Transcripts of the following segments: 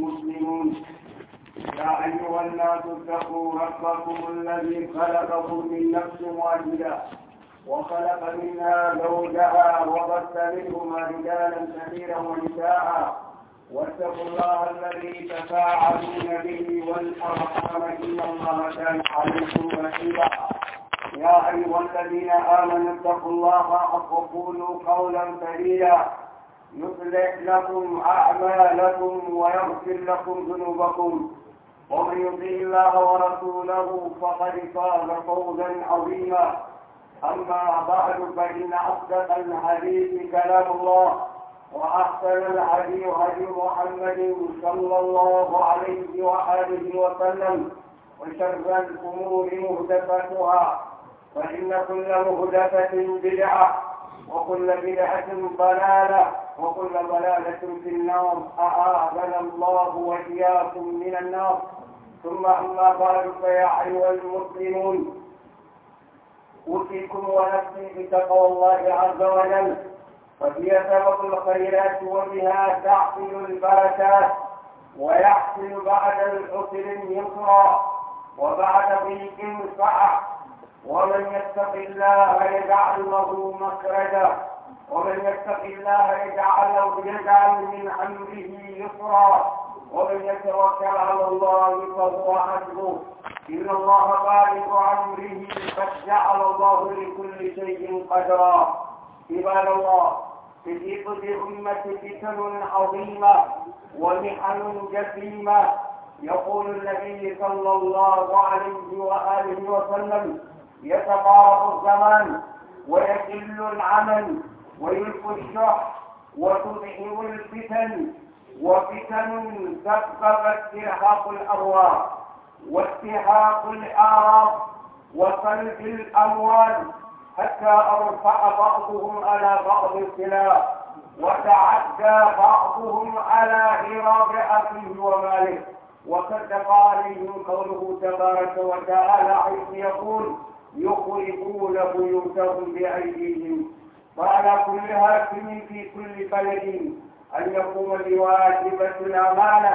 المسلمون يا أيها الناس اتقوا ربكم الذي خلقكم من نفس واحدة وخلق منها زوجها وبث منهما رجالا كثيرا ونساء واتقوا الله الذي تفاعلون به والأرحام إن الله كان عليكم رقيبا يا أيها الذين آمنوا اتقوا الله وقولوا قولا سديدا يصلح لكم أعمالكم ويغفر لكم ذنوبكم ومن يطيع الله ورسوله فقد فاز فوزا عظيما أما بعد فإن أصدق الحديث كلام الله وأحسن الحديث هدي محمد صلى الله عليه وآله وسلم وشر الأمور محدثاتها فإن كل محدثة بدعة وكل بدعة ضلالة وكل ضلالة في النار أعاذنا الله وإياكم من النار ثم أما بعد فيا أيها المسلمون أوصيكم ونفسي بتقوى الله عز وجل فهي سبب الخيرات وبها تحصل البركات ويحصل بعد العسر يسرا وبعد ضيق سعة ومن يتق الله يجعل له مخرجا ومن يتق الله يجعل له يجعل من امره يسرا ومن يتوكل على الله فهو حسبه ان الله بالغ امره قد جعل الله لكل شيء قدرا عباد الله تجيب بأمة فتن عظيمة ومحن جسيمة يقول النبي صلى الله عليه وآله وسلم يتقارب الزمان ويقل العمل ويلقي الشح وتظهر الفتن وفتن سببت استرهاق الارواح واستحاق الاعراض وصلب الاموال حتى ارفع بعضهم على بعض الخلاف وتعدى بعضهم على غراب اخيه وماله وصدق عليهم قوله تبارك وتعالى حيث يقول يخرجون بيوتهم بأيديهم وعلى كل هاكم في كل بلد أن يقوم بواجبة الأمانة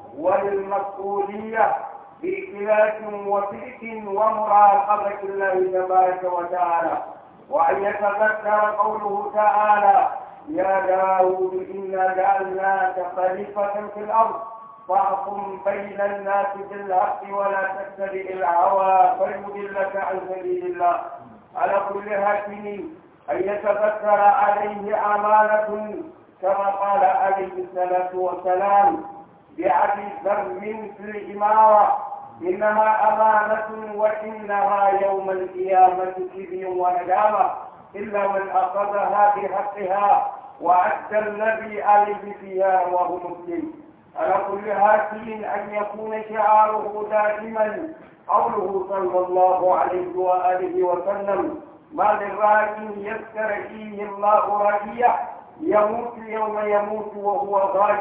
والمسؤولية بإخلاص وصدق ومراقبة الله تبارك وتعالى وأن يتذكر قوله تعالى يا داود إنا جعلناك خليفة في الأرض فاحكم بين الناس بالحق ولا تتبع الهوى فيضلك عن سبيل الله على كل هاكم ان يتذكر عليه امانه كما قال عليه الصلاه والسلام بأبي ذر في الإمارة إنها أمانة وإنها يوم القيامة كبي وندامة إلا من أخذها بحقها وأدى الذي عليه فيها وهو مسلم على كل هاتف أن يكون شعاره دائما قوله صلى الله عليه وآله وسلم ما للراجل يسترعيه الله رعية يموت يوم يموت وهو غاش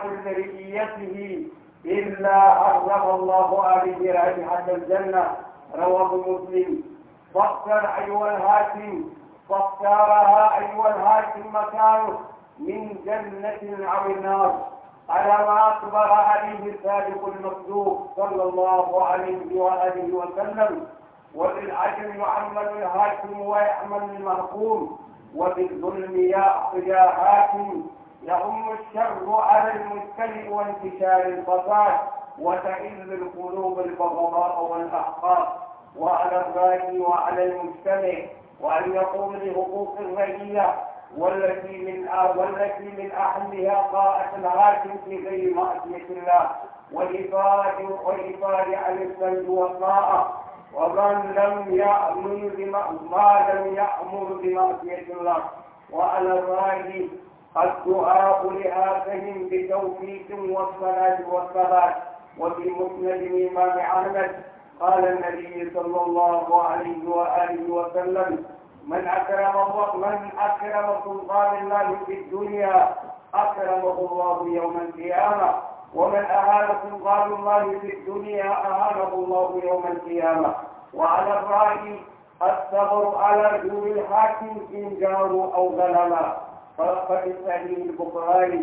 لرئيته إلا حرم الله عليه رائحة الجنة رواه مسلم فاختر أيها الهاشم فاختارها أيها الهاشم مكانه من جنة أو النار على ما أخبر عليه الصادق المصدوق صلى الله عليه وآله وسلم وبالعدل يعمل الحاكم ويعمل المحكوم وبالظلم يأخذ حاكم يهم الشر على المجتمع وانتشار الفساد وتئل القلوب البغضاء والأحقاد وعلى الراعي وعلى المجتمع وأن يقوم بحقوق الرعية والتي من والتي من أهمها طاعة الحاكم في غير معصية الله والإفادة والإفادة عن السلب والطاعة ومن لم يأمر بما ما لم يأمر بمعصية الله وعلى الراجل الدعاء لآتهم بتوفيق والصلاة والثبات وفي مسند الإمام أحمد قال النبي صلى الله عليه وآله وسلم من أكرم الله من أكرم سلطان الله في الدنيا أكرمه الله يوم القيامة ومن أهان سلطان الله في الدنيا أهانه الله يوم القيامة وعلى الرأي الصبر على دون الحاكم إن جاروا أو ظلما فقد الصحيح البخاري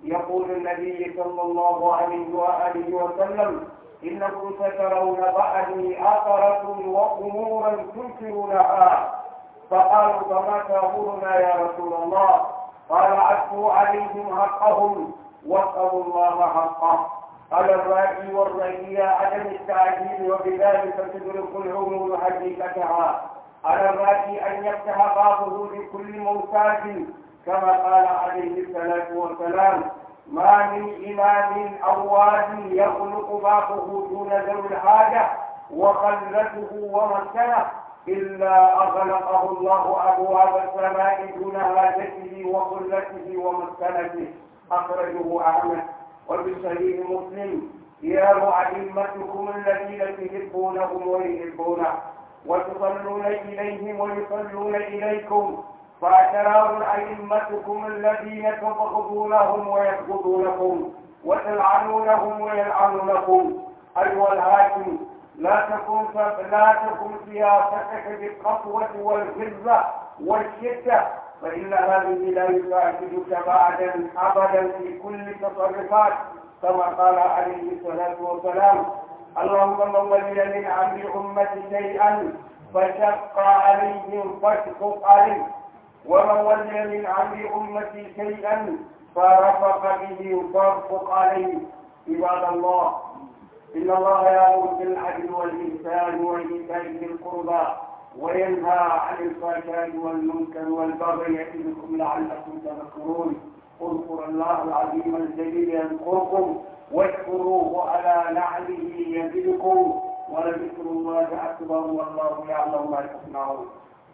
يقول النبي صلى الله عليه وآله وسلم إنكم سترون بعدي أثرة وأمورا تنكرونها فقالوا فما تأمرنا يا رسول الله قال عدوا عليهم حقهم واسألوا الله حقه على الراعي والرعية عدم التعجيل وبذلك تدرك العمور حقيقتها على الراعي أن يفتح بابه لكل محتاج كما قال عليه الصلاة والسلام ما من إمام أو واد يخلق بابه دون ذوي الحاجة وخلته ومسكنه إلا أغلقه الله أبواب السماء دون حاجته وخلته ومسكنته أخرجه أحمد وفي صحيح مسلم يا أئمتكم الذين تحبونهم ويحبونه وتصلون إليهم ويصلون إليكم فأتراهم أئمتكم الذين تبغضونهم ويبغضونكم وتلعنونهم ويلعنونكم أيها الهاشم لا تكن لا تكن سياستك بالقسوة والغلظة والشدة فإن هذه لا يساعدك بعدا أبدا في كل تصرفات كما قال عليه الصلاة والسلام اللهم من ولي من أمر أمتي شيئا فشق عليهم فاشقق عليه ومن ولي من أمر أمتي شيئا فرفق به فارفق عليه عباد الله إن الله يأمر بالعدل والإحسان وإيتاء ذي القربى وينهى عن الفحشاء والمنكر والبغي يعظكم لعلكم تذكرون اذكروا الله العظيم الجليل يذكركم واشكروه على نعمه يزدكم ولذكر الله أكبر والله يعلم ما تصنعون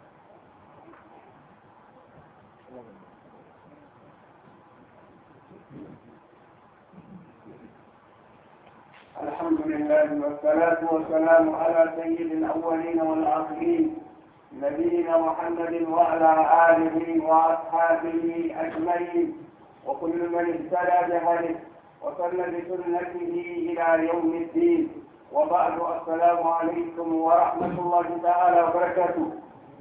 الحمد لله والصلاة والسلام على سيد الأولين والآخرين نبينا محمد وعلى آله وأصحابه أجمعين وكل من اهتدى بهديه وصل بسنته إلى يوم الدين وبعد السلام عليكم ورحمة الله تعالى وبركاته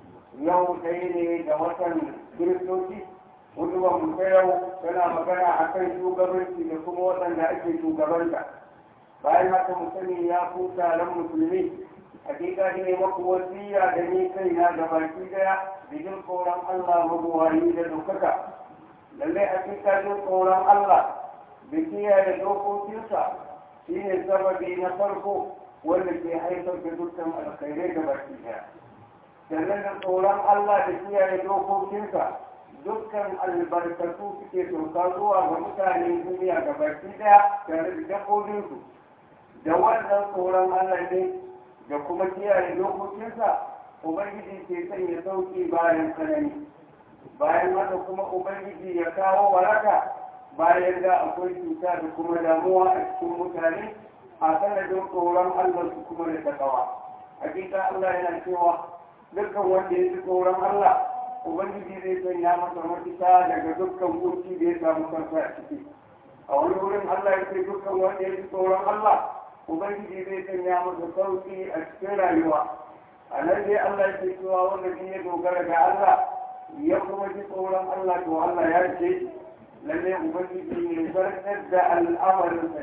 يوم سيدي دوة كريستوسي ودوا مكيو سنا مكانا أكي شوغبنتي لكم وطن لأكي شوغبنتا bayan haka mu sani ya ku taron musulmi hakika ne maku wasiya da ni kaina da baki daya da jin tsoron Allah mabuwayi da dokaka lallai hakika jin tsoron Allah da kiyaye dokokinsa shi ne sababi na farko wanda ke haifar da dukkan alkhairai da baki daya sannan da tsoron Allah da kiyaye dokokinsa dukkan albarkatu suke sauka zuwa ga mutanen duniya ga baki daya tare da dabbobinsu da wannan tsoron Allah ne da kuma kiyaye dokokinsa Ubangiji ke sanya sauki bayan tsanani bayan haka kuma Ubangiji ya kawo waraka bayan da akwai cuta da kuma damuwa a cikin mutane a sanadin tsoron Allah su kuma da takawa hakika Allah yana cewa dukkan wanda ya ji tsoron Allah Ubangiji zai sanya masa mafita daga dukkan kunci da ya samu kansa a ciki a wani wurin Allah ya ce dukkan wanda ya ji tsoron Allah ubangiji zai sanya masa sauki a cikin rayuwa a nan dai Allah ya ce cewa wanda shi ya dogara ga Allah ya kuma ji tsoron Allah to Allah ya ce lalle ubangiji ne zartar da al'amarin sa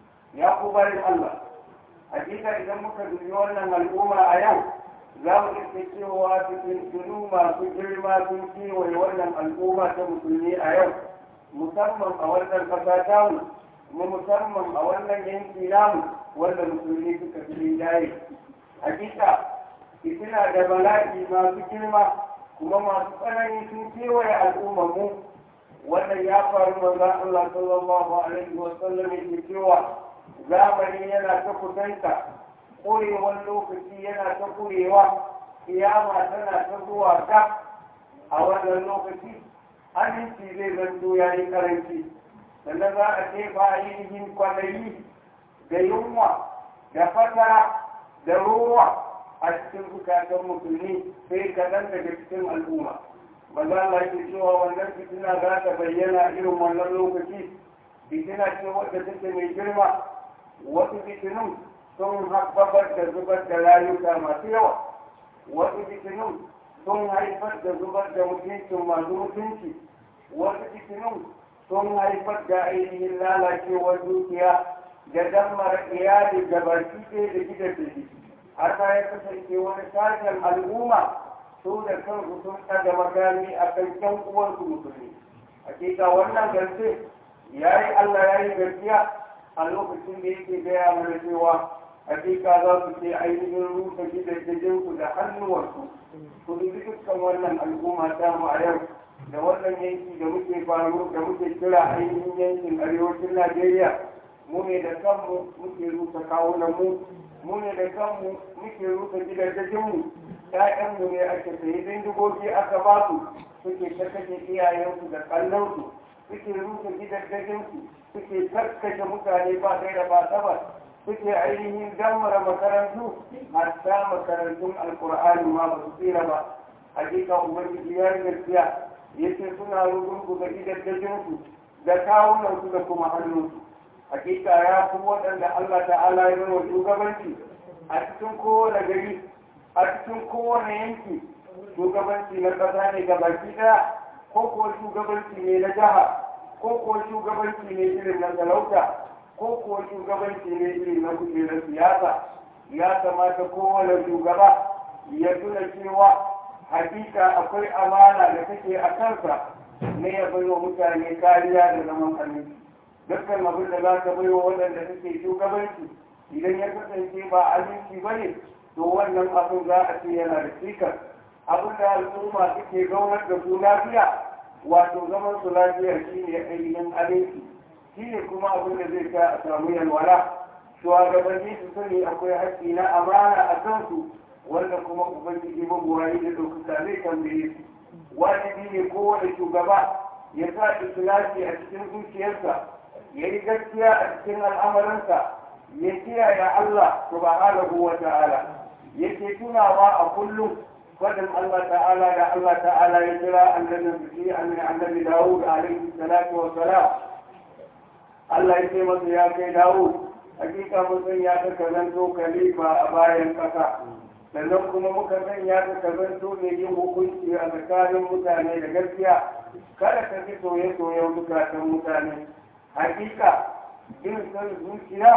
ya ku bari Allah hakika idan muka dubi wannan al'umma a yau za mu iske cewa cikin tunu masu girma sun kewaye wannan al'umma ta musulmi a yau musamman a wannan ƙasa tamu kuma musamman a wannan yanki namu wanda musulmi suka fi rinjaye hakika fitina da bala'i masu girma kuma masu tsanani sun kewaye al'ummar mu wannan ya faru manzon Allah sallallahu alaihi wa sallam yake cewa zamani yana ta kusanta ƙurewar lokaci yana ta ƙurewa kiyama tana ta zuwa ta a wannan lokaci aminci zai zanto ya yi karanci sannan za a ce ba ainihin kwanayi da yunwa da fatara da ruwa a cikin zukatan musulmi sai kaɗan daga cikin al'umma ba za a ke cewa wannan fitina za ta bayyana irin wannan lokaci fitina ce wadda take mai girma wasu fitinun sun haɓaɓar da zubar da rayuka masu yawa wasu fitinun sun haifar da zubar da mutuncin masu mutunci wasu fitinun sun haifar da ainihin lalacewar dukiya da dammar iyali da baki ɗaya da gidan da shi har ma ya kasance wani sashen al'umma su da kansu sun ɗaga makami a kan ƴan uwansu musulmi hakika wannan gaske ya yi Allah ya yi gaskiya a lokacin da yake gaya mana cewa hakika za su ce ainihin rusa gidajensu da hannuwarsu su dubi dukkan wannan al'umma ta mu a yau da wannan yanki da muke faru da muke kira ainihin yankin arewacin Najeriya mu ne da kanmu muke rusa kawunan mu mu ne da kanmu muke rusa gidajenmu ƴaƴanmu ne ake sayi bindigogi aka ba su suke kashe iyayensu da kallonsu suke rusa gidajensu suke karkashe mutane ba kai da ba tabbas suke ainihin dammara makarantu hatta makarantun alkur'ani ma ba su tsira ba hakika ubangiji ya yi gaskiya yace suna rugurgu ga gidajensu da kawunansu da kuma hannunsu hakika ya fi waɗanda Allah ta'ala ya wa shugabanci a cikin kowane gari a cikin kowane yanki shugabanci na ƙasa ne ga baki ɗaya ko kuwa shugabanci ne na jiha ko kuwa shugabanci ne irin na talauta ko kuwa shugabanci ne irin na kujerar siyasa ya kamata kowane shugaba ya tuna cewa hakika akwai amana da take a kansa ne ya bai wa mutane kariya da zaman aminci dukkan abin da za ka bai wa waɗanda suke shugabanci idan ya kasance ba aminci ba ne to wannan abin za a ce yana da cikar abin da al'umma suke zaunar da su lafiya wato zaman su lafiya shi ne ainihin aminci shi ne kuma abin da zai sa a samu yalwala shugabanni su sani akwai haƙƙi na amana a kansu wanda kuma ubangiji mabuwayi da ɗaukaka zai tambaye su wajibi ne kowane shugaba ya sa ikhlasi a cikin zuciyarsa ya yi gaskiya a cikin al'amuransa ya kiyaye Allah subhanahu wa ta'ala yake tunawa a kullum fadin Allah ta'ala da Allah ta'ala ya kira annabin biki annabi Dawud alaihi salatu wa salam Allah ya ce masa ya kai Dawud hakika mun san ya ka zanto khalifa a bayan kasa sannan kuma muka sanya ka ka zanto ne yin hukunci a tsakanin mutane da gaskiya kada ka fi soye-soyen bukatan mutane hakika bin son zuciya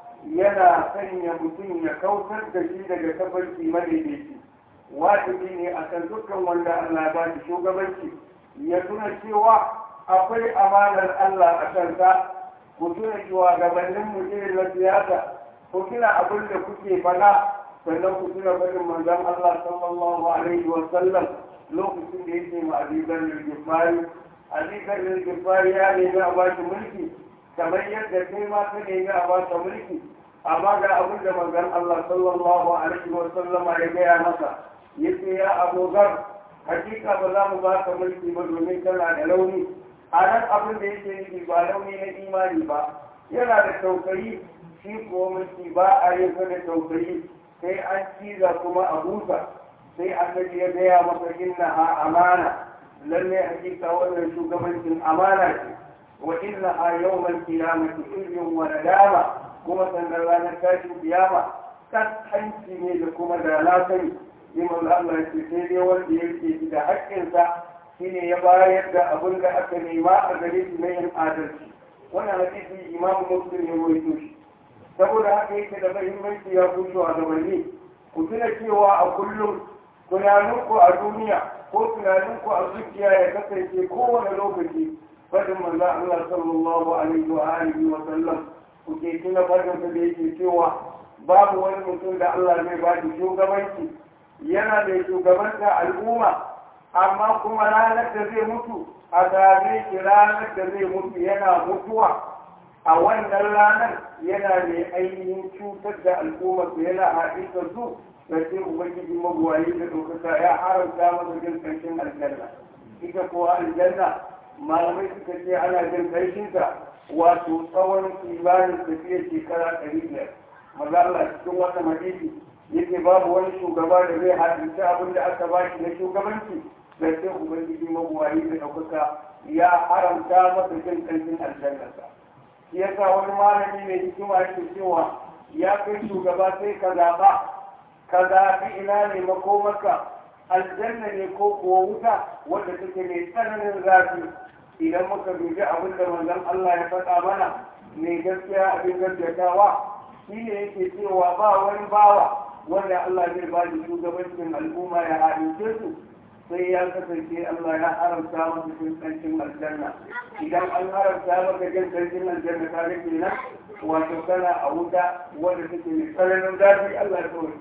yana sanya mutum ya kautar da shi daga tafarki madaidaici wajibi ne a kan dukkan wanda Allah ba shi shugabanci ya tuna cewa akwai amanar Allah a kansa ku tuna shugabannin mu irin na siyasa ku tuna abin da kuke faɗa sannan ku tuna faɗin manzon Allah sallallahu alaihi wa sallam lokacin da yake ma abidan al-gifari abidan al-gifari ya nemi a ba shi mulki kamar yadda kai ma ka nemi a ba ka mulki amma ga abin da manzon Allah sallallahu alaihi wa sallama ya gaya masa yace ya Abu Dhar hakika ba za mu ba ka mulki ba domin kana da launi a nan abin da yake nufi ba launi na imani ba yana da tausayi shi ko mulki ba a yin da tausayi sai an ciza kuma a busa sai annabi ya gaya masa inna ha amana lalle hakika wannan shugabancin amana ce wa inna ha yawmal qiyamati izyun wa nadama kuma sannan ranar tashin kiyama kaskanci ne da kuma da na sani imam Allah ya ce sai dai wanda yake da haƙƙinsa shine ya bayar da abin da aka nema a gare shi na yin adalci wannan hadisi imam muslim ya rawaito shi saboda haka yake da muhimmanci ya kusho a gabanni ku tuna cewa a kullum tunaninku a duniya ko tunaninku a zuciya ya kasance kowane lokaci fadin manzo Allah sallallahu alaihi wa alihi wa sallam ku ke tuna fadin da yake cewa babu wani mutum da Allah zai ba shi shugabanci yana da shugabanta al'umma amma kuma ranar da zai mutu a same shi ranar da zai mutu yana mutuwa a wannan ranar yana mai ainihin cutar da al'ummar su yana haɗisa su da sai ubangiji mabuwayi da ɗaukaka ya haramta masa jin ƙarshen aljanna ita ko aljanna malamai suka ce ana jin ƙarshenta wato tsawon kimanin tafiyar shekara ɗari biyar maza Allah cikin wannan hadisi yake babu wani shugaba da zai hadisi abin da aka ba shi na shugabanci da sai ubangiji mabuwayi da ɗaukaka ya haramta masa jin ƙarshen aljannarsa shi yasa wani malami mai hikima yake cewa ya kai shugaba sai ka zaɓa ka zaɓi ina ne makomarka aljanna ne ko kuwa wuta wadda take mai tsananin zafi idan muka dubi abin da manzon Allah ya faɗa mana mai gaskiya abin gaskatawa shi ne yake cewa ba wani bawa wanda Allah zai ba da shugabancin al'umma ya haɗince su sai ya kasance Allah ya haramta masa cin kancin aljanna idan an haramta maka jin kancin aljanna ka ga kenan wato kana a wuta wanda take mai tsananin zafi Allah ya kawai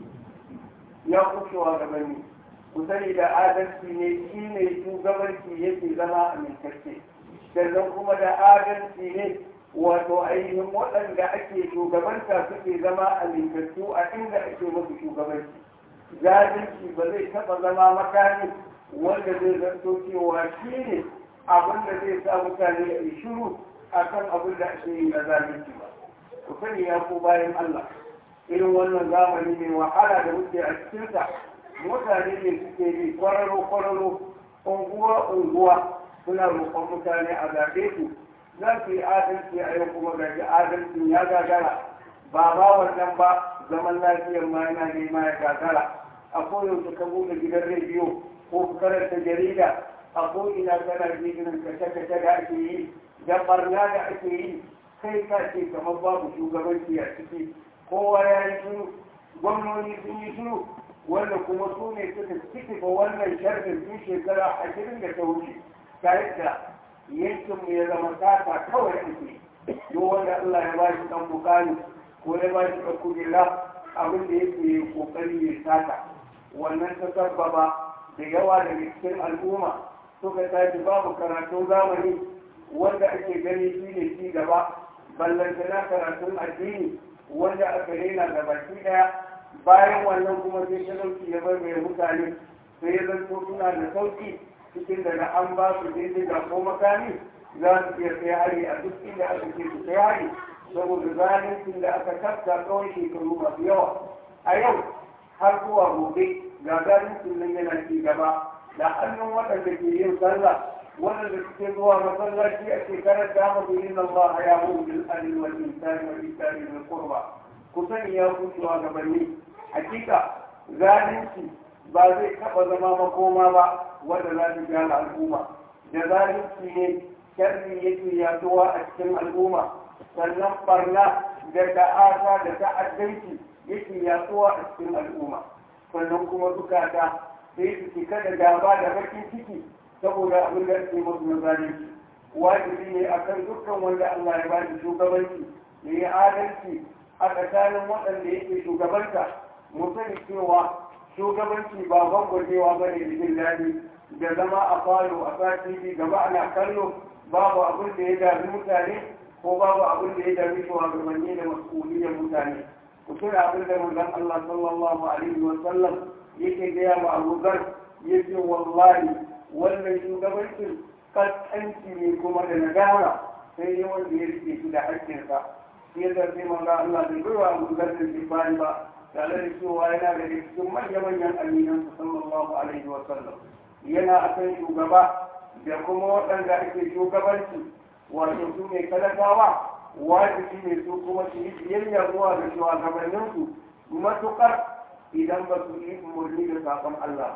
ya kushewa gabanni ku sani da adalci ne shi ne shugabanci yake zama amintacce sannan kuma da adalci ne wato ainihin waɗanda ake shugabanta suke zama amintattu a inda ake musu shugabanci zalunci ba zai taɓa zama makami wanda zai zanto cewa shi ne abin da zai sa mutane a yi shiru a kan abin da ake yi na zalunci ba ku sani ya ko bayan Allah irin wannan zamani mai wahala da muke a cikinsa mutane ne suke bi kwararo kwararo unguwa unguwa suna roƙon mutane a zaɓe su za su yi adalci a yau kuma gaji adalcin ya gagara ba ba wannan ba zaman lafiyar ma yana nema ya gagara a koyaushe ka buɗe gidan rediyo ko ka karanta jarida a ko'ina kana jigirin kashe-kashe da ake yi da barna da ake yi kai ka ce kamar babu shugabanci a ciki kowa ya yi shiru gwamnoni sun yi shiru wanda kuma su ne suka ciki wannan sharfin tun shekara ashirin da ta wuce ta yadda yankinmu ya zama sata kawai ake duk wanda Allah ya ba shi dan bukani ko ya ba shi da kujera abin da yake kokari ya sata wannan ta sabbaba da yawa daga cikin al'umma suka tashi babu karatun zamani wanda ake gani shi ne ci gaba ballantana karatun addini wanda aka rena da baki daya bayan wannan kuma sai talauci ya bar mai mutane sai ya zanto suna da sauki cikin daga an ba su bindiga ko makami za su iya kai hari a duk inda aka ce su kai hari saboda zalincin da aka tafka tsawon shekaru masu yawa a yau har zuwa gobe ga zalincin nan yana ci gaba da hannun waɗanda ke yin sallah waɗanda suke zuwa masallaci a shekarar da mu bi inna Allah ya mu bil adl wal ihsan wal ihsan bil qurba ku sani ya ku gabanni hakika zalunci ba zai taɓa zama makoma ba wanda za su gyara al'umma da zalunci ne sharri yake yaduwa a cikin al'umma sannan barna da ta'ata da ta'addanci yake yaduwa a cikin al'umma sannan kuma zukata sai su cika da gaba da bakin ciki saboda abin da ake musu na zalunci wajibi ne akan dukkan wanda Allah ya ba shi shugabanci ya yi adalci a tsakanin waɗanda yake shugabanta mu sani cewa shugabanci ba gwangwajewa ba ne da jin daɗi da zama a falo a sati gaba ana kallo babu abin da ya dami mutane ko babu abin da ya dami shugabanni da mas'uliyar mutane ku tuna abin da manzon Allah sallallahu alaihi wa sallam yake gaya wa Abu Dhar yace wallahi wannan shugabancin kaskanci ne kuma da nadama sai ne wanda ya rike shi da haƙƙinsa shi ya zarfi manzon Allah bai bai wa Abu Dhar da shi ba tare da cewa yana da cikin manya-manyan aminan sallallahu alaihi wa sallam yana akan shugaba da kuma waɗanda ake shugabanci wato su ne talakawa wajibi ne su kuma su yi biyayya zuwa ga shugabanninsu matuƙar idan ba su yi umarni da sakon Allah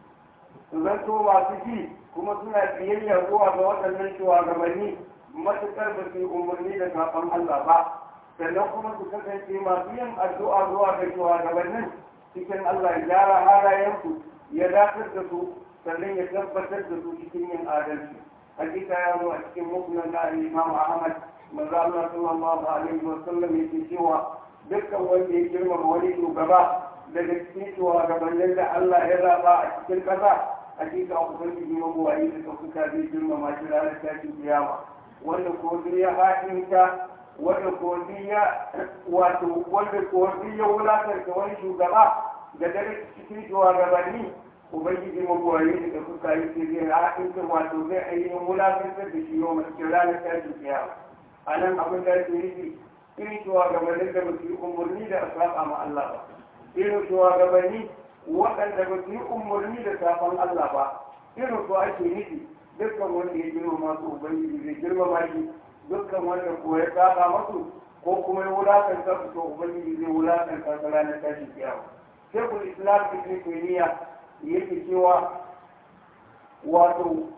su zanto masu ji kuma suna biyayya zuwa ga waɗannan shugabanni matuƙar ba su yi umarni da sakon Allah ba sannan kuma su kasance masu yin addu'a zuwa ga shugabannin cikin Allah ya gyara halayensu ya dakatar da su sannan ya tabbatar da su cikin yin adalci hakika ya zo a cikin musnad na Imam Ahmad manzo Allah sallallahu alaihi wa sallam yake cewa dukkan wanda ya girmama wani shugaba daga cikin shugabannin da Allah ya zaba a cikin ƙasa hakika ubangiji mabuwayi da ɗaukaka zai girmama shi ranar tashin kiyama wanda ko ya haɗinta wanda ko ya wato wanda ko ya wulakarta wani shugaba da daga cikin shugabanni ubangiji mabuwayi da ɗaukaka yake zai haɗinta wato zai ainihin wulakartar da shi yau mace ranar tashin kiyama a nan abin da ake nufi irin shugabannin da ba su yi umarni da a saba ma Allah ba irin shugabanni waɗanda ba su yi umarni da safan Allah ba irin su ake nufi dukkan wanda ya girma masu ubangiji zai girmama shi dukkan wanda ko ya saba masu ko kuma ya wulakanta su to ubangiji zai wulakanta su ranar tashin kiyama shekul islam ibn taymiya yake cewa wato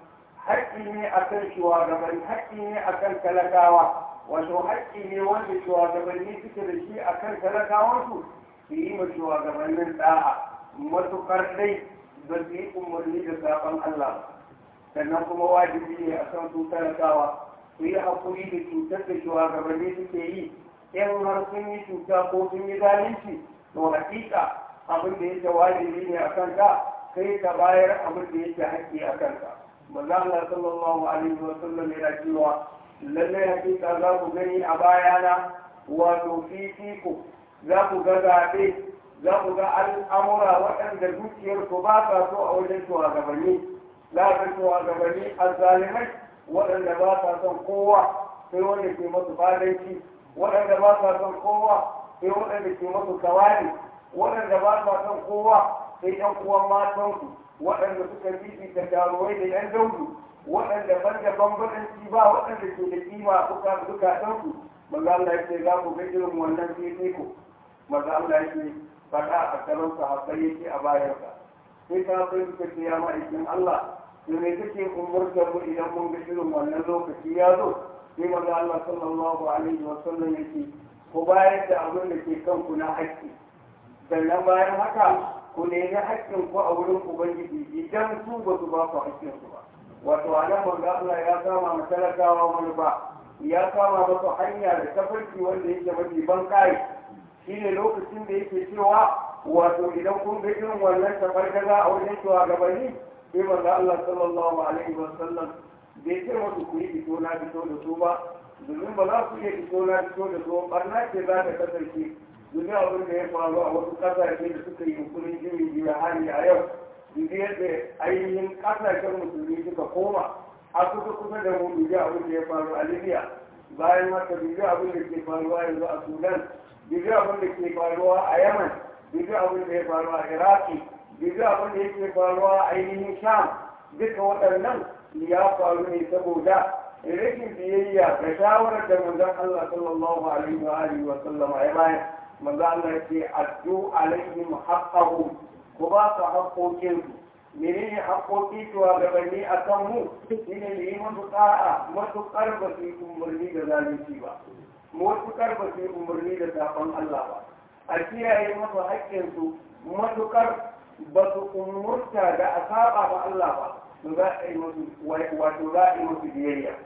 haƙƙi ne akan shugabanni haƙƙi ne akan talakawa wato haƙƙi ne wanda shugabanni suke da shi akan talakawansu su yi ma shugabannin da'a matuƙar dai ba su yi umarni da sabon Allah sannan kuma wajibi ne a kan su talakawa su yi haƙuri da cutar da shugabanni suke yi in har sun yi cuta ko sun yi zalunci to hakika abin da yake wajibi ne a kanka sai ka bayar abin da yake haƙƙi a kanka manzo Allah sallallahu alaihi wa sallam yana cewa lallai hakika za ku gani a bayana wato fifiko za ku ga zaɓe za ku ga al'amura waɗanda zuciyarsu ba sa so a wajen shugabanni za ka shugabanni a zalimai waɗanda ba sa son kowa sai wanda ke masu fadanci waɗanda ba sa son kowa sai waɗanda ke masu kawari waɗanda ba sa son kowa sai ɗan uwan matansu waɗanda suka fifita taruwai da ‘yan daudu waɗanda ban da bambadanci ba waɗanda ke da kima suka zukatansu maza Allah ya ce za ku ga irin wannan fifiko maza Allah ya ce faɗa a karon sahabbai yake a bayansa sai ka sai suka ce ya ma'aikin Allah to me kake umurtar mu idan mun ga irin wannan lokaci ya zo sai maza Allah sallallahu alaihi wa sallam yake ku bayar da abin da ke kanku na haƙƙi sannan bayan haka ku nemi haƙƙin ku a wurin ubangiji idan su ba su ba ku haƙƙin su ba wato a nan manzo Allah ya kama ma talakawa manufa ya kama masa hanya da tafarki wanda yake mafi ban kai shine lokacin da yake cewa wato idan kun ga irin wannan tafarkaza a wajen shugabanni sai manzo Allah sallallahu alaihi wa sallam bai ce musu ku yi fito na fito da su ba domin ba za ku iya fito na fito da su barna ce za ta kasance duk abin da ya faru a wasu kasashe da suka yi hukumin jimin biyu hali a yau duk yadda ainihin kasashen musulmi suka koma a kusa kusa da mu duk abin da ya faru a libya bayan haka duk abin da ke faruwa yanzu a sudan duk abin da ke faruwa a yaman duk abin da ya faru a iraki duk abin da yake faruwa a ainihin sham duka waɗannan ya faru ne saboda rashin biyayya ga shawarar da manzon Allah sallallahu alaihi wa alihi wa sallama ya bayar manzo Allah ce addu alaihim haqqahum ku ba su haƙoƙin menene haƙoƙi to ga bani akan mu shine ne yi musu ta'a matuƙar ba su yi umarni da zalunci ba matuƙar ba su yi umarni da saɓon Allah ba a kiyaye musu haƙƙin su matuƙar ba su umurta da a saba ba Allah ba to za a yi musu wato za a yi musu biyayya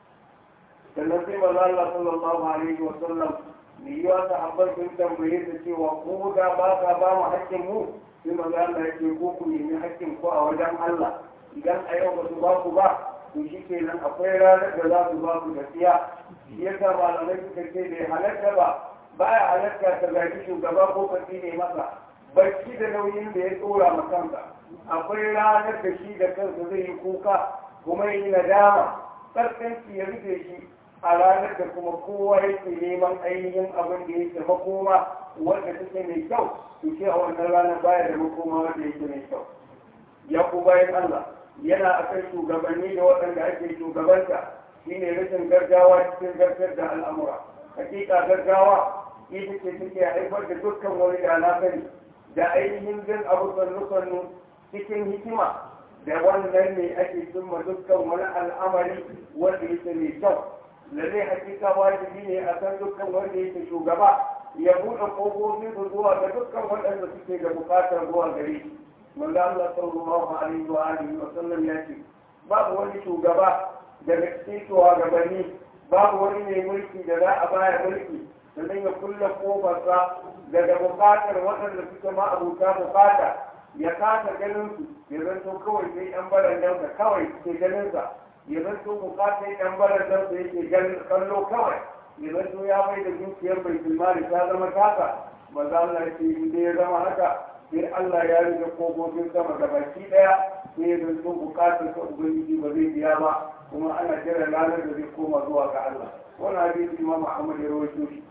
sannan sai manzo Allah sallallahu alaihi wa sallam me yi wata abin sun tambaye ta cewa ko da ba ka ba mu hakkin mu sai manzo Allah ya ce ko ku nemi hakkin ku a wajen Allah idan a yau ba su ba ku ba to shi kenan akwai ranar da za su ba ku gaskiya shi yasa malamai suka ce bai halatta ba baya halatta ta gaji shugaba ko ka ne masa bacci da nauyin da ya tsora ma kansa akwai ranar da shi da kansa zai yi kuka kuma yi nadama tsarkanci ya rufe shi a ranar da kuma kowa yake neman ainihin abin da yake makoma wanda take mai kyau to ce a wannan ranar baya da makoma wanda yake mai kyau ya ku bayan Allah yana akan shugabanni da waɗanda ake shugabanta shine rashin gaggawa cikin gargar da al'amura hakika gaggawa ita ce take haifar da dukkan wani da na sani da ainihin jin abu sannu cikin hikima da wannan ne ake cimma dukkan wani al'amari wanda yake mai kyau lalle hakika wajibi ne a kan dukkan wanda yake shugaba ya buɗe ƙofofi su zuwa ga dukkan waɗanda suke da buƙatar zuwa gare shi manzo Allah sallallahu alaihi wa alihi wa sallam ya ce babu wani shugaba daga cikin shugabanni babu wani mai mulki da za a baya mulki sannan ya kulle kofarsa daga buƙatar waɗanda suke ma abuta buƙata ya kasa ganin su ya zanto kawai sai yan barandansa kawai ke ganin sa ya zanto bukatar yan barandansa yake ganin kallo kawai ya zanto ya mai da dukiyar bai tilmari ta zama tasa maza Allah ya ce in ya zama haka sai Allah ya rike kogogin sama da baki daya sai ya zanto bukatar sa ubangiji ba zai biya ba kuma ana jira ranar da zai koma zuwa ga Allah wannan hadisi Imam Ahmad ya rawaito shi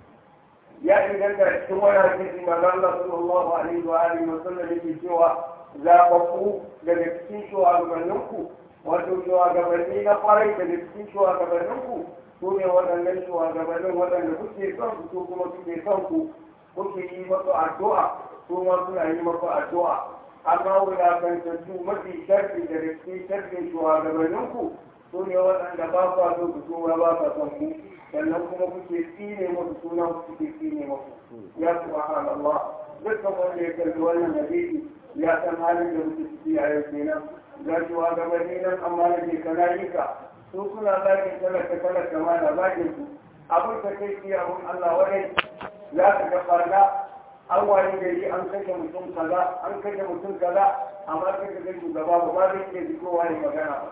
ya inganta cikin wani hadisi maza Allah sallallahu alaihi wa alihi wa sallam yake cewa zaɓaɓɓu daga cikin shugabanninku wato shugabanni na kwarai daga cikin shugabanninku su ne waɗannan shugabannin waɗanda kuke son su su kuma suke son ku kuke yi masu addu'a su ma suna yi masu addu'a amma wulakantattu mafi sharfi da riski sharfin shugabanninku su ne waɗanda ba kwa so ku tura ba kwa son ku sannan kuma kuke tsine musu sunan kuke tsine musu ya subhanallah dukkan wanda ya kalli wannan hadisi ya san halin da muke ciki a yau kenan ga shugabanni nan amma da ke kanayika su suna zagin talaka talaka ma na zagin su abin ka kai shi abin Allah wani za ka ga farga an wani gari an kashe mutum kaza an kashe mutum kaza amma kai ka ga shugaba ba ba zai iya fitowa ya magana ba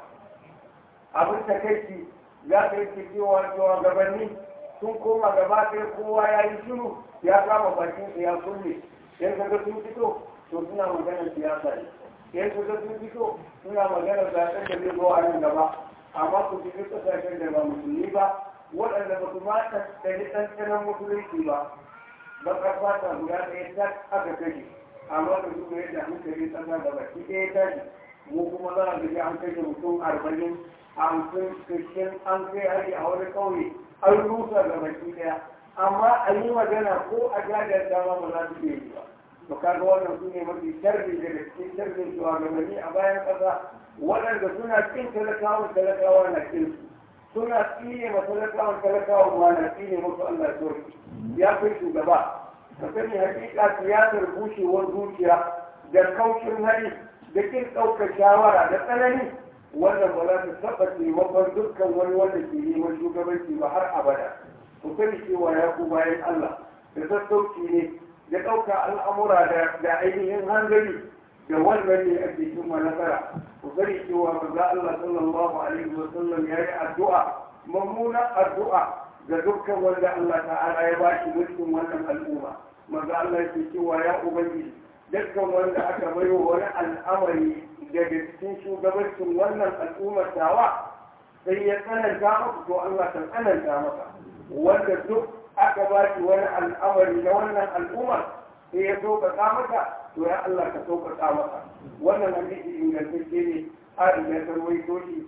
abin ta kai shi za ka yi cewa cewa gabanni sun koma gaba ɗaya kowa ya yi shiru ya kama bakinsa ya kulle yan kaga sun fito to suna maganar siyasa ne yan kaga sun fito suna maganar zaɓen da zai zo a nan gaba amma ku fi ƙasashen da ba musulmi ba waɗanda ba su ma ɗanɗani ɗanɗanon musulunci ba ba ƙarfa ta guda ɗaya ta aka kashe amma da su yadda hankali ƙasa da baki ɗaya tashi mu kuma za a gaji an kashe mutum arba'in hamsin sittin an kai hari a wani ƙauye an rusa ga baki ɗaya amma a yi magana ko a jajar dama ba za su iya yi ba to kaga wannan su ne mafi sharri daga cikin sharrin shugabanni a bayan ƙasa waɗanda suna kin talakawan talakawa na kin su suna tsine ma talakawan talakawan ma na tsine musu Allah ya ya kai shugaba ka sani hakika siyasar bushewar zuciya da kaucin hali da kin ɗaukar shawara da tsanani wannan ba za ta taɓa taimakon dukkan wani wanda ke neman shugabanci ba har abada ku sani cewa ya ku bayan Allah da sassauci ne da ɗauka al'amura da ainihin hanzari da wannan ne ake cimma nasara ku sani cewa manzo Allah sallallahu alaihi wa sallam ya yi addu'a mummunan addu'a ga dukkan wanda Allah ta'ala ya ba shi mulkin wannan al'umma manzo Allah ya ce cewa ya ubangiji dukkan wanda aka bayo wani al'amari daga cikin shugabancin wannan al'ummar tawa sai ya tsananta masa to Allah ta tsananta masa wanda duk aka ba shi wani al'amari na wannan al'ummar sai ya sauƙaƙa masa to ya Allah ka sauƙaƙa masa wannan hadisi ingantacce ne Aisha ta rawaito shi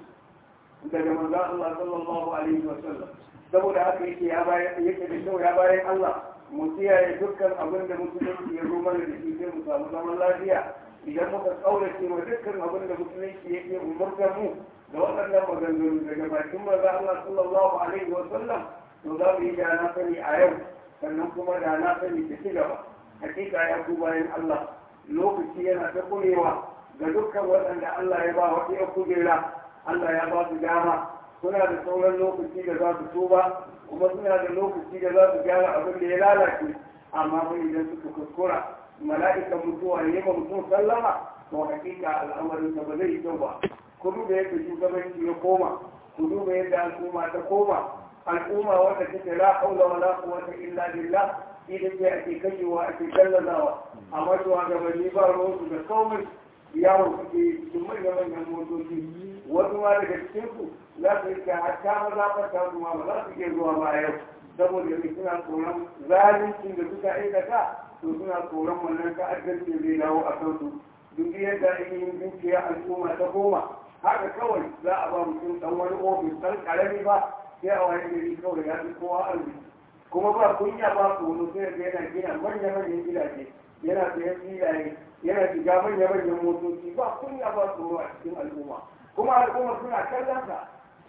daga manzon Allah sallallahu alaihi wa sallam saboda haka yake ya bayan yake da kyau ya bayan Allah mu kiyaye dukkan abin da musulunci ya zo mana da shi sai mu samu zaman lafiya idan muka kaurace wa dukkan abin da musulunci yake umurtar mu da waɗannan maganganu daga bakin maza Allah sallallahu alaihi wa sallam to za mu yi da na sani a yau sannan kuma da na sani ta ci gaba hakika ya ku bayan Allah lokaci yana ta kurewa ga dukkan waɗanda Allah ya ba wata ya kujera Allah ya ba su dama suna da sauran lokaci da za su tuba kuma suna da lokaci da za su gyara abin da ya lalace amma fa idan suka kuskura mala'ikan mutuwa ne ma mutum sallama to hakika al'amarin ba zai yi kyau ba ku duba yadda shugabanci ya koma ku duba yadda al'umma ta koma al'umma wanda take la haula wala quwwata illa billah ita ce ake kashewa ake gallazawa amma shugabanni ba ruwansu da komai yawon suke cikin manyan manyan motoci wasu ma daga cikin su za su yi hatta maza fata su ma ba za su iya zuwa ba yau saboda mai suna tsoron zalincin da suka aikata to suna tsoron wannan ta'addancin zai dawo a kansu duk yadda ainihin dukiya al'umma ta koma haka kawai za a ba mutum dan wani ofis dan karami ba sai a wani gari kawai ya fi kowa arziki kuma ba kunya ba su wani sai da yana gina manya-manyan gidaje yana sayan filaye yana shiga manya-manyan motoci ba kunya ba su a cikin al'umma kuma al'umma suna kallon sa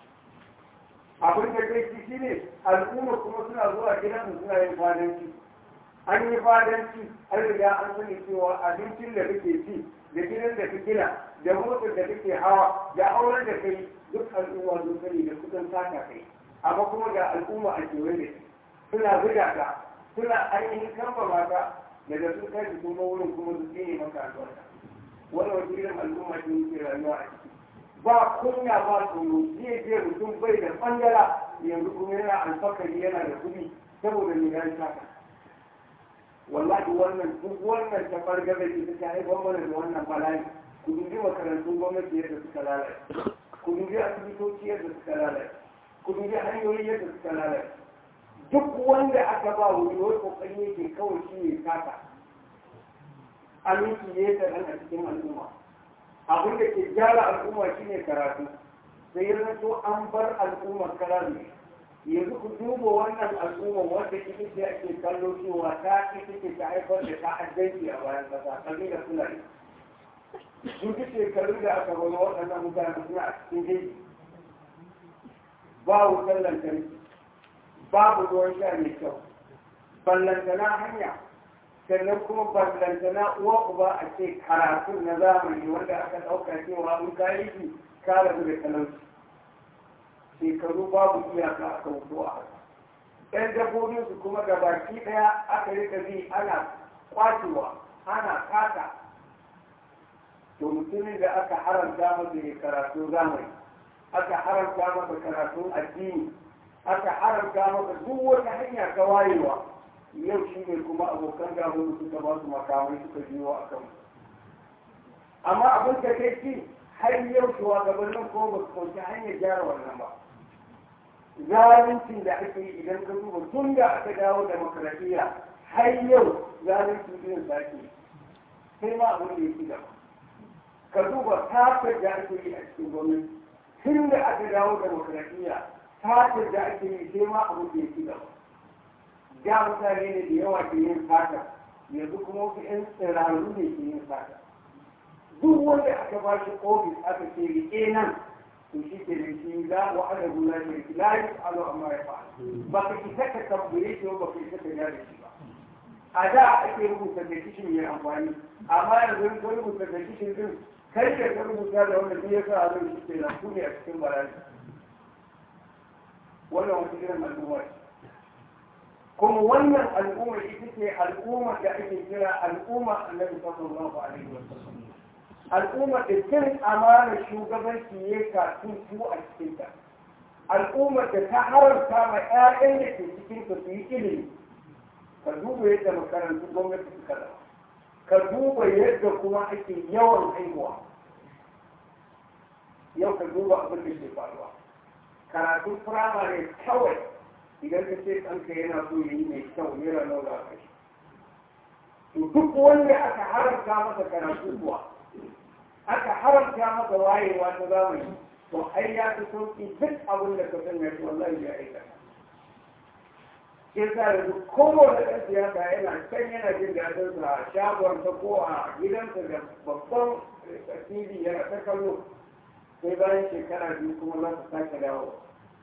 abin da kai shi ne al'umma kuma suna zuwa gidan suna yin fadanci an yi fadanci an riga an sani cewa abincin da kake ci da gidan da kake gina da motar da kake hawa da auren da kai duk al'umma sun sani da kusan saka kai amma kuma ga al'umma a kewaye da suna zuga ka suna ainihin kamba mata daga sun kai su kuma wurin kuma su tsine maka albarka wannan wata irin al'umma ce yake rayuwa a ciki ba kunya ba tsoro zai je mutum bai da bangala yanzu kuma yana alfakari yana da kuɗi saboda me ya saka wallahi wannan duk wannan ta farga da ita ta haifar mana da wannan bala'i ku dubi makarantun gwamnati yadda suka lalace ku dubi asibitoci yadda suka lalace ku dubi hanyoyi yadda suka lalace duk wanda aka ba wuri wai kokari yake kawai shi ne saka aminci ne ta nan a cikin al'umma abin da ke gyara al'umma shine karatu sai ya zato an bar al'ummar karatu yanzu ku duba wannan al'umma wanda ita ce ake kallo cewa ta ita ce ta haifar da ta'addanci a bayan kasa kabila fulani sun fi shekaru da aka wani waɗannan mutane suna a cikin jeji ba wutar lantarki babu ruwan sha mai kyau ballantana hanya sannan kuma ballantana uwa uba a ce karatun na zamani wanda aka ɗauka cewa in ka yi shi ka rabu da talauci shekaru babu iyaka aka wuto a haka ɗan dabbobin su kuma ga baki ɗaya aka rika bi ana kwacewa ana kata to mutumin da aka haramta masa ya karatu zamani aka haramta masa karatun addini aka haramta masa duk wata hanya ta wayewa yau shi ne kuma abokan gabon suka ba su makamai suka biyo a kan amma abin da kai ci har yau shugabannin ko ba su kauce hanyar gyara wannan ba zaluncin da ake yi idan ka duba tun da aka dawo demokradiyya har yau zaluncin irin sake sai ma abin da ya ci gaba ka duba tafiyar da ake yi a cikin gwamnati tun da aka dawo demokradiyya tafiyar da ake yi sai ma abin da ya ci gaba da mutane ne da yawa ke yin fata yanzu kuma wasu 'yan tsirarru ne ke yin fata duk wanda aka ba shi ofis aka ce riƙe nan to shi ke da shi za wa ana gula ne la yi alo amma ya fa ba ka isa ka tabbure shi ba ka isa ka gane shi ba a da ake rubuta da kishin mai amfani amma yanzu in ka rubuta da kishin din kai da ka rubuta da wanda ya sa a zai shi ke nan ku ne a cikin bala'i wannan wata irin al'umma ce kuma wannan al'umma ita ce al'umma da ake kira al'umma annabi sallallahu alaihi wasallam al'umma da cin amana shugabanci ya kafin su a cikinta al'umma da ta haramta ma 'ya'yan da ke cikin su yi ilimi ka duba yadda makarantu gwamnati suka zama ka duba yadda kuma ake yawan haihuwa yau ka duba abin da ke faruwa karatun firamare kawai idan ka ce ɗanka yana so ya yi mai kyau naira nawa za ka to duk wanda aka haramta masa karatu kuwa aka haramta masa wayewa ta zamani to ai ya fi sauki duk abin da ka sanya shi wallahi ya aika ke sa da duk kowane ɗan siyasa yana can yana jin daɗin sa a shagon ta ko a gidansa da babban tv yana ta kallo sai bayan shekara biyu kuma za su sake dawo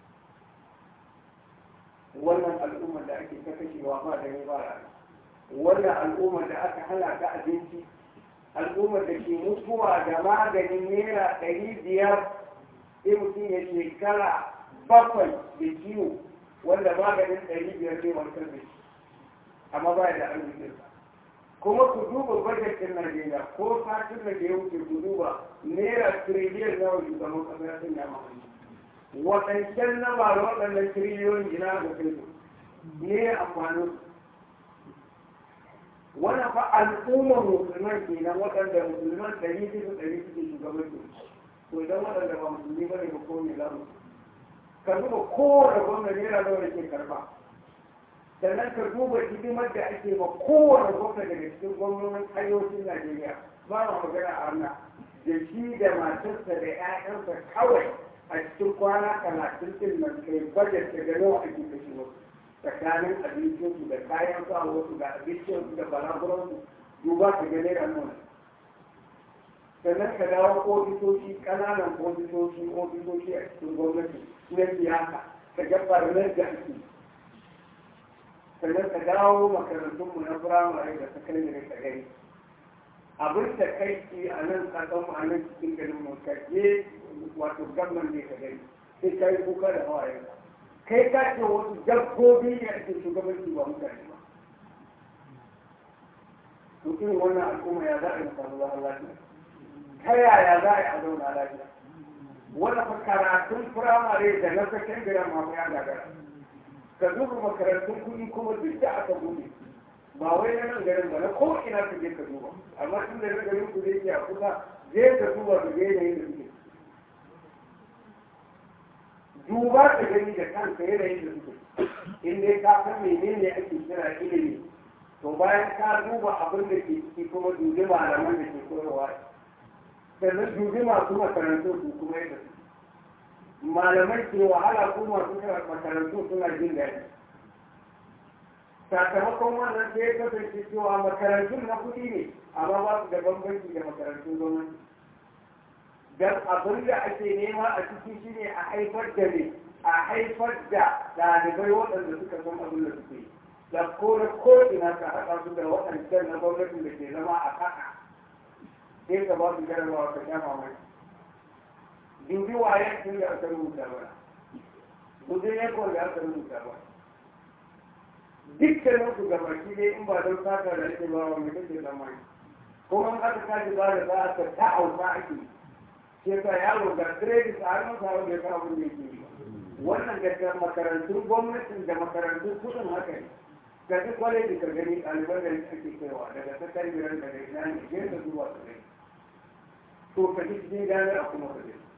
wannan al'ummar da ake ta kashewa ba da ba rana wannan al'ummar da aka hana ta abinci al'ummar da ke mutuwa da maganin naira ɗari biyar sai mutum ya shekara bakwai da ciwo wanda maganin ɗari biyar zai warkar da shi amma ba da arzikinsa kuma ku duba bajetin Najeriya ko satin da ya wuce ku duba naira tiriliyan nawa shugaban ƙasa ya sanya mahimmanci waɗancan na ba da waɗannan tiriliyoyin ina da kai ne amfanin wani fa al'ummar musulman kenan waɗanda musulman ɗari bisa ɗari suke shugabanci to idan waɗanda ba musulmi ba ne ba ko me za mu ka duba kowane gwamna naira nawa da ke karɓa sannan ka duba hidimar da ake ma kowane gwamna daga cikin gwamnonin arewacin najeriya ba ma magana a wannan da shi da matarsa da 'ya'yansa kawai a cikin kwana talatin din nan kai bajet da ga nawa ake kashe wasu tsakanin abincinsu da kayan sa wasu da abincinsu da balaguransu duba ka ga naira nuna sannan ka dawo ofisoshi ƙananan ofisoshi ofisoshi a cikin gwamnati na siyasa ka ga barnar da ake sannan ka dawo makarantunmu na firamare da sakandare ka gani abin da kai ke a nan kasanmu a nan cikin garin mu ka je wato gamman ne ka gani sai ka yi kuka da hawaye kai ka ce wasu dabbobi ne ake shugabanci ba mutane ba to irin wannan al'umma ya za a yi samu zaman lafiya ta yaya za a yi a zauna lafiya wanda fa karatun firamare da na sakandare ma ya gagara ka duba makarantun kuɗi kuma duk da aka buɗe ba wai na nan garin ba na ko ina ka je ka duba amma tun da na garin ku zai ke a kusa je ka duba ka ga yanayin da suke duba ka gani da kanka yanayin da suke in dai ka san menene ake kira ilimi to bayan ka duba abin da ke ciki kuma dubi malaman da ke koyarwa sannan dubi masu makarantu su kuma yadda su malamai ke wahala ko masu makarantu suna jin daɗi sakamakon wannan sai ya kasance cewa makarantun na kuɗi ne amma ba su da bambanci da makarantun gwamnati don abin da ake nema a ciki shine a haifar da ne a haifar da ɗalibai waɗanda suka san abin da suke da ko da ko ina ka haɗa su da waɗancan na gwamnatin da ke zama a kaka sai ka ba su jarabawa ka sha mamaki dubi wayan tun da aka rubuta ba dubi ya kawai da aka rubuta ba dukkanin su gabaki ne in ba don saka da ake ba wa mai kake zamani kuma in aka kaji ba da za a ta ta'auta ake ke sa yaro ga credit a hannun sa wanda ya kawo abin da yake yi wannan gaskiyar makarantun gwamnatin da makarantun kudin haka ne ga duk kwaleji ka gani ɗaliban da ake kaiwa daga sakandaren daga ina ne ke da zuwa su gani to ka ji cikin gane a kuma ka gani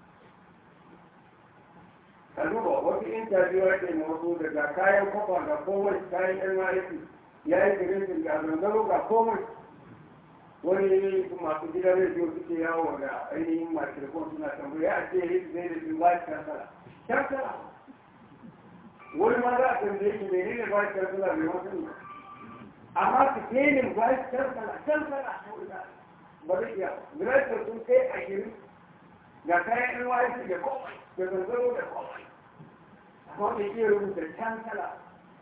ka duba wasu interview ake na wasu daga kayan kwafa ga komai kayan NYC ya yi girin ga zanzaro ga komai wani masu gidan rediyo suke yawo da ainihin makirkon suna tambaya a ce yi zai da su ba shi kansala kansala wani ma za a tambaye shi mene ne ba shi kansala mai wasu ne amma su kenin ba shi kansala kansala ba zai iya gidan sun kai a girin ga kayan NYC da komai da zanzaro da komai amma bai iya rubuta kansala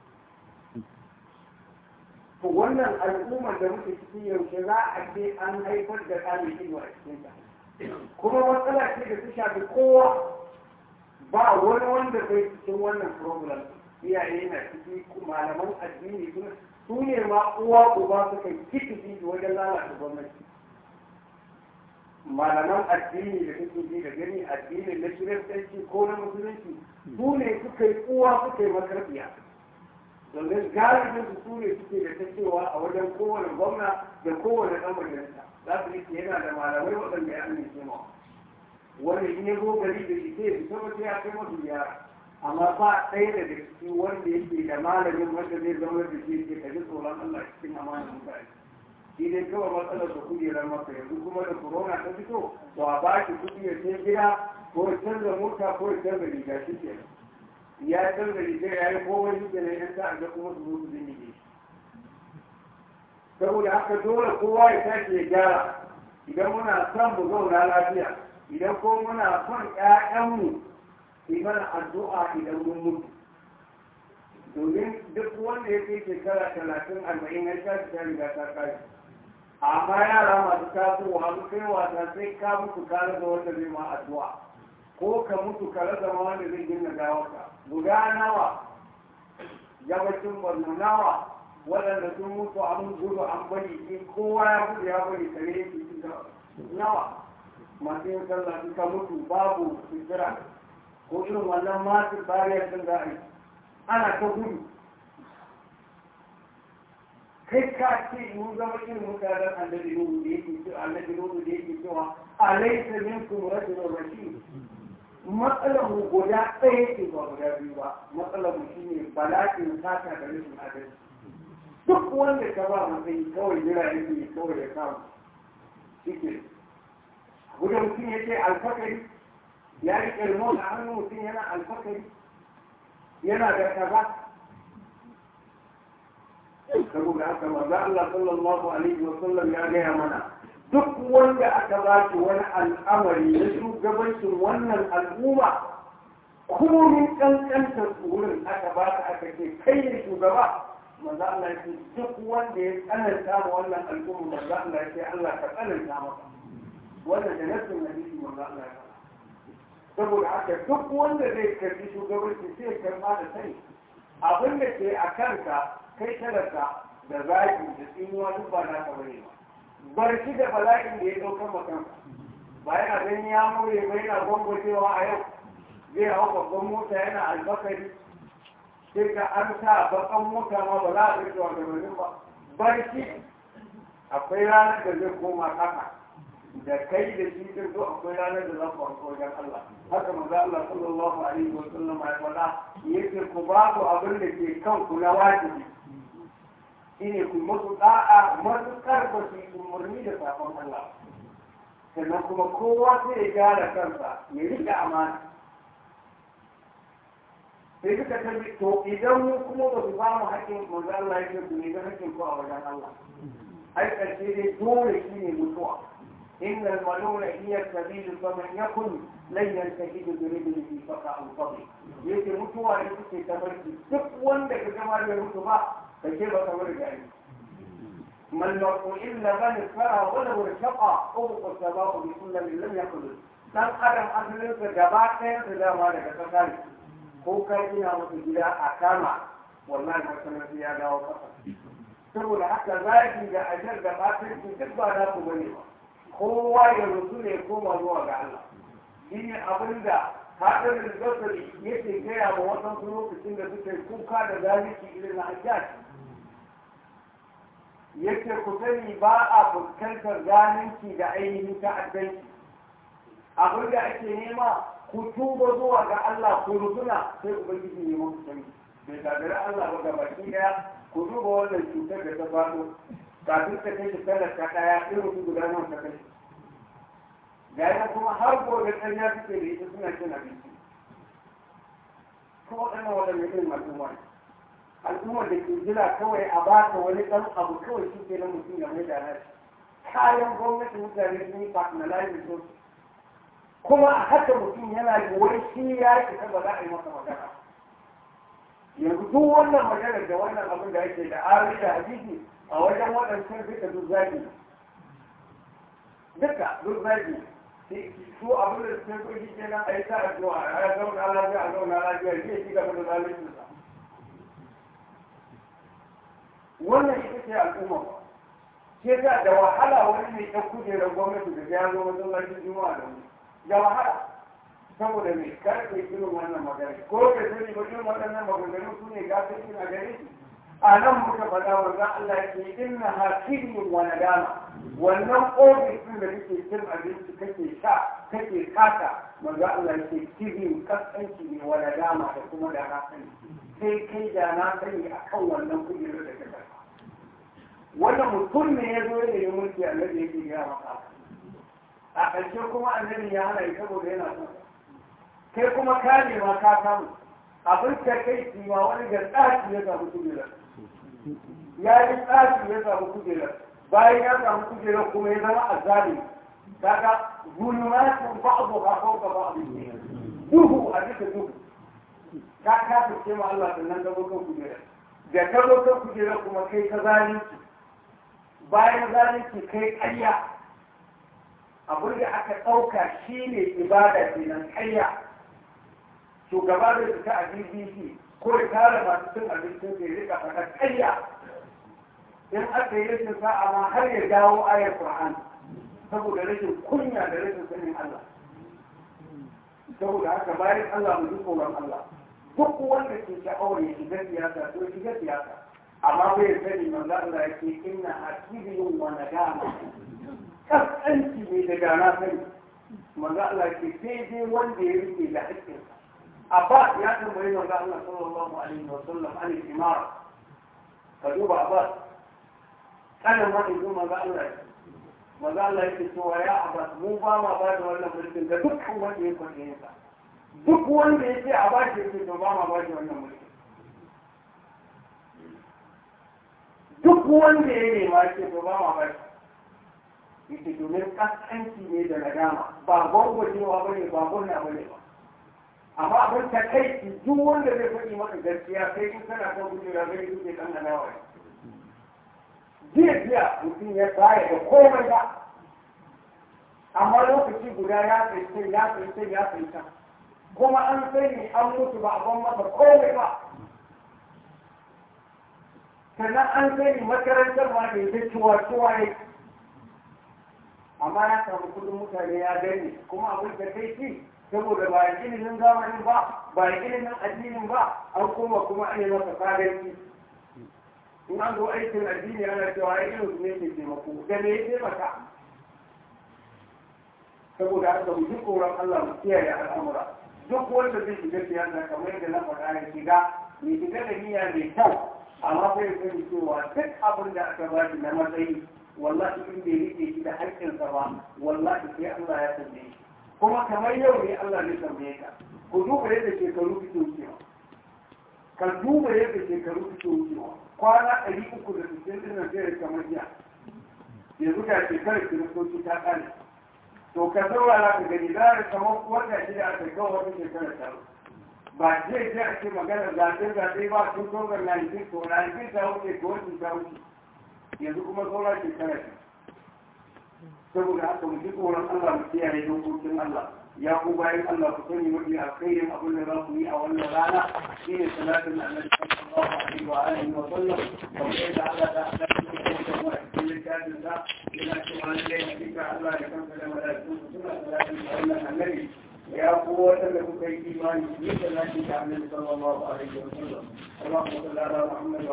to wannan al'ummar da muke cikin yaushe za a ce an haifar da ɗalibin a cikin ta kuma matsala ce da ta shafi kowa ba wani wanda bai cikin wannan problem iyaye na ciki malaman addini su ne ma uwa uba suka kifi wajen lalata gwamnati malaman addini da kake ji da gani addinin na kiristanci ko na musulunci su ne suka yi uwa suka yi makarfiya domin galibin su su ne suke da ta cewa a wajen kowane gwamna da kowane ɗan majalisa za su yi yana da malamai waɗanda ya amince ma wanda in ya zo gari da shi sai fita wata ya kai masu yara amma ba ɗaya daga ciki wanda yake da malamin wanda zai zama da shi ke kaji tsoron Allah cikin amanar mutane shi dai kawai matsalar da kujerar maka yanzu kuma da corona ta fito to a ba shi kuɗi ya sai gida ko ya canza mota ko ya canza riga shi ke ya canza riga ya yi komai shi ke nan yan ta'adda kuma su mutu zai yi saboda haka dole kowa ya tashi ya gyara idan muna son mu zauna lafiya idan ko muna son ƴaƴanmu su mana addu'a idan mun mutu domin duk wanda ya kai shekara talatin arba'in ya tashi ta riga ta kai amma yara masu tasowa su kai wasa sai ka mutu ka rasa wanda zai ma addu'a ko ka mutu ka rasa ma wanda zai gina gawarka guda nawa gabacin borno nawa waɗanda sun mutu an gudu an bari in kowa ya gudu ya bari kare yake cikin nawa masu yin sallah suka mutu babu fitira ko irin wannan masu bariyar din za a yi ana ta gudu kai ka ce mun zama irin mutanen annabi nuhu da yake cewa annabi nuhu da yake cewa alaysa minkum rajulun rashid matsalar mu guda ɗaya ce ba guda biyu ba matsalar mu shine bala'in sata da rashin adalci duk wanda ka ba matsayi kawai jira yake kawai ya samu shike guda mutum ya ce alfakari ya riƙe remote a hannun mutum yana alfakari yana da kaza saboda haka manzo Allah sallallahu alaihi wa sallam ya gaya mana duk wanda aka ba shi wani al'amari na shugabancin wannan al'umma komin kankantar wurin aka ba ka aka ce kai ne shugaba manzo Allah ya ce duk wanda ya tsananta ma wannan al'umma manzo Allah ya ce Allah ka tsananta masa wannan da nasin hadisi manzo Allah ya faɗa saboda haka duk wanda zai karbi shugabanci sai ya karba da sani abin da ke a kanka kai talaka da zaki da tsinuwa duk ba naka bane ba bar shi da bala'in da ya ɗaukar makanka ba yana ganin ya more ba yana gwangwacewa a yau zai hau babban mota yana albakari sai ka an sa bakan mota ma ba za a rike wa gabanin ba bar shi akwai ranar da zai koma haka da kai da shi din zo akwai ranar da za ku hanko wajen Allah haka manzo Allah sallallahu alaihi wa sallam ya faɗa yake ku ba ku abin da ke kanku na wajibi shine ku musu da'a matuƙar ba su yi umarni da safon Allah sannan kuma kowa sai ya gyara kansa ya rika amana sai suka tafi to idan mu kuma ba su ba mu haƙƙin manzo Allah ya ce ku ne ga haƙƙin ku a wajen Allah ai ƙarshe dai dole shi ne mutuwa إن الملول هي السبيل فمن يكن لن ينتهي برجله فقع الفضل yake mutuwa ne suke tabarki duk wanda ka gama da mutu ba ka ce ba kamar gari man lahu illa man fara wala wa shaqa ubu sababu bi kulli lam yakul dan adam asalin sa gaba ɗayan sa dama daga kasa ne ko kai ina mutu gida a kama wallahi masallaci ya dawo kasa saboda haka zaki da ajar da batin duk ba na ku bane ba kowa ya rusu ne koma zuwa ga Allah shi ne abin da haɗin rizasari yake gaya wa waɗansu lokacin da suke kuka da zalunci irin na hajjaj yake ku sani ba a fuskantar zalunci da ainihin ta'addanci abin da ake nema ku tuba zuwa ga Allah ku rusuna sai ubangiji ne muku sani bai gagari Allah ba gabaki daya ku duba wannan cutar da ta faɗo kafin ka kai shi talaka ɗaya irin su guda nan ka kai gaya kuma har gobe ƙarya suke da ita suna cin abinci ko waɗannan waɗanda irin al'umma ne al'ummar da ke jira kawai a ba ta wani ɗan abu kawai shi ke nan mutum ya mai da nashi kayan gwamnati mutane sun yi personalizing su kuma a haka mutum yana da wani shi ya ce ba za a yi masa magana yanzu duk wannan maganar da wannan abin da ake da ari da hadisi a wajen waɗancan duka duk zagi duka duk zagi su abin da suke so shi kenan a yi ta addu'a a zauna lafiya a zauna lafiya zai ci gaba da zalunci sa wannan ita ce al'umma ba ke ta da wahala wani mai ɗan kujerar gwamnati da ya zo masallacin juma'a da wani da wahala saboda mai karfe irin wannan magana ko da sani ba irin waɗannan maganganu su ne gasar suna gare shi a nan muka faɗa wanda Allah ya ce inna hakinin wa nadama wannan ofis din da kake cin abinci kake sha kake kata manzo Allah ya ce kibin kaskanci ne wa nadama da kuma da na sani sai kai da na sani akan wannan kujerar da kake wannan mutum ne ya zo ya yi mulki annabi yake ya maka a ƙarshe kuma annabi ya hana saboda yana son kai kuma ka nema ka samu abin da kai ma wani da tsaki ya samu kujerar ya yi tsaki ya samu kujerar bayan ya samu kujerar kuma ya zama azali kaga zulumatun ba'du ha fawqa ba'd duhu a duka duhu ka ka fice ma Allah sannan ka zo kan kujerar da ka zo kan kujerar kuma kai ka zalunci bayan zalunci kai ƙarya abin da aka ɗauka shi ne ibada kenan ƙarya shugaba da fita a bbc ko ya tara masu cin abincin da ya rika faɗa ƙarya in aka yi rashin sa'a ma har ya dawo ayar Qur'an saboda rashin kunya da rashin sanin Allah saboda haka bayan Allah mu ji tsoron Allah duk wanda ke sha'awar ya shiga siyasa to shiga siyasa amma bai sani manzo Allah yake inna hakibiyun wa nadama kaskanci ne da gana sani manzo Allah ke sai dai wanda ya rike da haƙƙinsa Abbas ya tambayi manzo Allah sallallahu alaihi wa sallam an imara ka duba Abbas kana ma in zo manzo Allah manzo Allah yake cewa ya Abbas mu ba ma ba da wannan mulkin ga dukkan wanda ya kwace sa duk wanda ya ce a ba shi yake to ba ma ba shi wannan mulkin duk wanda ya nema ce to ba ma ba shi yake domin kaskanci ne da nadama ba gwangwajewa ba ne ba gurna ba ne ba amma abin ta kai duk wanda zai faɗi maka gaskiya sai in kana kan kujera zai duke kan adawa jiya jiya mutum ya baya da komai ba amma lokaci guda ya tsaye ya tsaye ya tsaye kuma an sani an mutu ba a ban masa komai ba sannan an sani makarantar ma da ya ciwa ciwa ne amma ya samu kudin mutane ya gani kuma abin da kai ci saboda ba a ilimin zamanin ba ba a ilimin addinin ba an koma kuma an yi masa fadanci in an zo aikin addini ana cewa ai irin su ne ke taimako da me ya taimaka saboda haka mu ji tsoron Allah mu kiyaye al'amura duk wanda zai shiga siyasa kamar yadda na faɗa ya shiga mai shiga da niyya mai kyau amma sai ya sani cewa duk abin da aka ba shi na matsayi wallahi in bai rike shi da haƙƙinsa ba wallahi sai Allah ya tambaye shi kuma kamar yau ne Allah zai tambaye ka ku duba yadda shekaru suke wucewa ka duba yadda shekaru suke wucewa kwana ɗari uku da sittin ɗin nan zai kamar jiya yanzu ga shekarar kiristoci ta ƙare to ka saurara ka gani za ka kamar wata shida aka kawo wata shekarar ta ba zai je a ce maganar zaɓe zaɓe ba sun sauran 19 to 19 ta wuce ko wani ta wuce yanzu kuma sauran shekara ce saboda haka mu ji tsoron Allah mu kiyaye dokokin Allah ya ku bayan Allah ku sani mafi alkhairin abin da za ku yi a wannan rana shine salatin annabi sallallahu alaihi wa alihi wa sallam kamar yadda Allah ta hada shi da kuma cikin littafin sa yana cewa lallai hakika Allah da kansa da malaikun suna salatin da wannan annabi ya ku waɗanda kuka yi imani ne salatin da annabi sallallahu alaihi wa sallam اللهم صل على محمد